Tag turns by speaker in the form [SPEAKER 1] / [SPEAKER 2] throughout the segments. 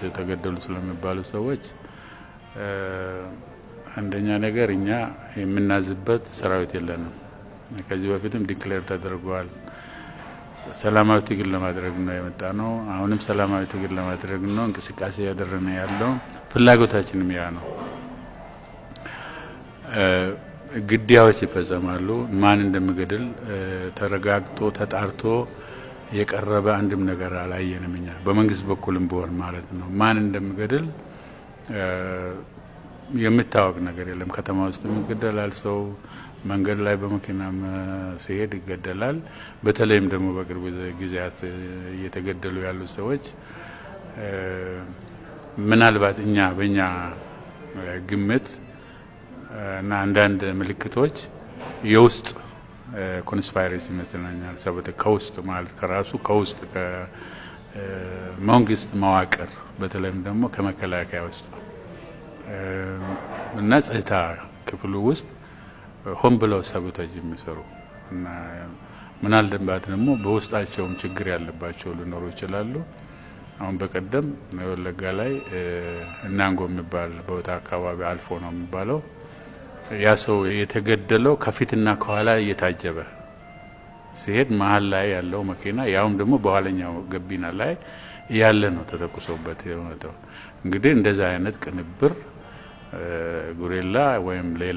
[SPEAKER 1] ተገደሉ ስለሚባሉ ሰዎች አንደኛ ነገር እኛ የምናዝበት ሰራዊት የለንም። ከዚህ በፊትም ዲክሌር ተደርጓል። ሰላማዊ ትግል ለማድረግ ነው የመጣ ነው። አሁንም ሰላማዊ ትግል ለማድረግ ነው እንቅስቃሴ ያደረነ ያለው ፍላጎታችንም ያ ነው። ግድያዎች ይፈጸማሉ። ማን እንደሚገድል ተረጋግጦ ተጣርቶ የቀረበ አንድም ነገር አላየንም። እኛ በመንግስት በኩልም ቢሆን ማለት ነው ማን እንደሚገድል የሚታወቅ ነገር የለም። ከተማ ውስጥ ይገደላል ሰው መንገድ ላይ በመኪናም ሲሄድ ይገደላል። በተለይም ደግሞ በቅርብ ጊዜያት እየተገደሉ ያሉ ሰዎች ምናልባት እኛ በእኛ ግምት እና አንዳንድ ምልክቶች የውስጥ ኮንስፓይሬሲ ይመስለኛል። ሰበተ ከውስጥ ማለት ከራሱ ከውስጥ ከመንግስት መዋቅር በተለይም ደግሞ ከመከላከያ ውስጥ እና ጸጥታ ክፍሉ ውስጥ ሆን ብለው ሰቦታጅ የሚሰሩ እና ምናልባት ደግሞ በውስጣቸውም ችግር ያለባቸው ሊኖሩ ይችላሉ። አሁን በቀደም ወለጋ ላይ እናንጎ የሚባል ቦታ አካባቢ አልፎ ነው የሚባለው ያ ሰው የተገደለው ከፊትና ከኋላ እየታጀበ ሲሄድ መሀል ላይ ያለው መኪና ያውም ደግሞ በኋለኛው ገቢና ላይ ያለ ነው ተተኩሶበት የሆነው። እንግዲህ እንደዛ አይነት ቅንብር ጉሬላ ወይም ሌላ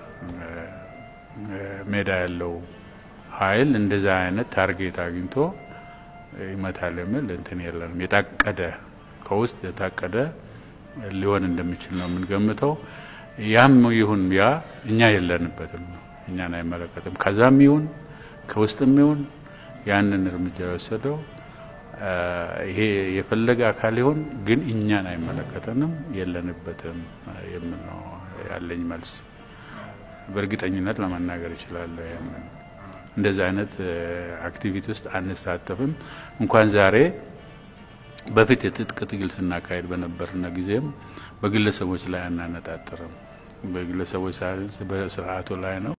[SPEAKER 1] ሜዳ ያለው ኃይል እንደዛ አይነት ታርጌት አግኝቶ ይመታል የሚል እንትን የለንም። የታቀደ ከውስጥ የታቀደ ሊሆን እንደሚችል ነው የምንገምተው። ያም ይሁን ያ እኛ የለንበትም ነው እኛን አይመለከትም። ከዛም ይሁን ከውስጥም ይሁን ያንን እርምጃ የወሰደው ይሄ የፈለገ አካል ይሁን ግን እኛን አይመለከተንም፣ የለንበትም የሚል ነው ያለኝ መልስ። በእርግጠኝነት ለመናገር ይችላል። እንደዚህ አይነት አክቲቪቲ ውስጥ አንሳተፍም። እንኳን ዛሬ በፊት የትጥቅ ትግል ስናካሄድ በነበርና ጊዜም በግለሰቦች ላይ አናነጣጥርም። በግለሰቦች በስርዓቱ ላይ ነው።